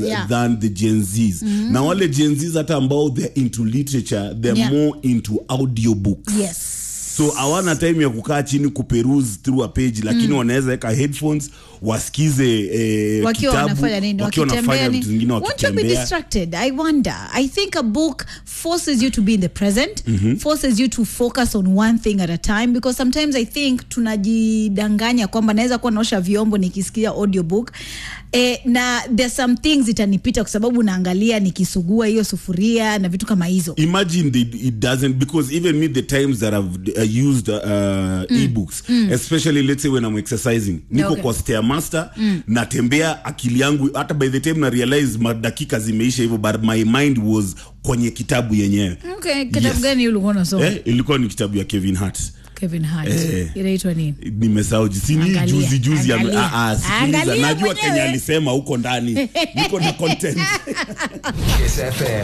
Yeah. than the gen z's na wale gen z's hata ambao they're into literature they're Yeah. more into audiobooks yes so hawana time ya kukaa chini kuperuse through a page lakini wanaweza weka headphones wasikize eh, wakiwa kitabu wanafanya nini wakiwa wakitembea wanafanya ni- vitu zingine won't you be wakitembea distracted i wonder i think a book forces you to be in the present forces you to focus on one thing at a time because sometimes i think tunajidanganya kwamba naweza kuwa naosha vyombo nikisikia audiobook eh, na there's some things itanipita kwa sababu naangalia nikisugua hiyo sufuria na vitu kama hizo imagine the, it doesn't because even me the times that i've uh, used uh, ebooks especially let's say when i'm exercising niko Okay. kwa stairmaster natembea akili yangu hata by the time na realize madakika zimeisha hivyo but my mind was kwenye kitabu yenyewe okay, kitabu Yes. gani ulikuwa unasoma eh, ilikuwa ni kitabu ya kevin hart kevin hart Eh. inaitwa nini nimesahau sini Angalia, juzi juzi ame- angalia. ah, ah, sikiliza, Angalia najua mwenyewe. kenye alisema huko ndani niko na content Kiss FM.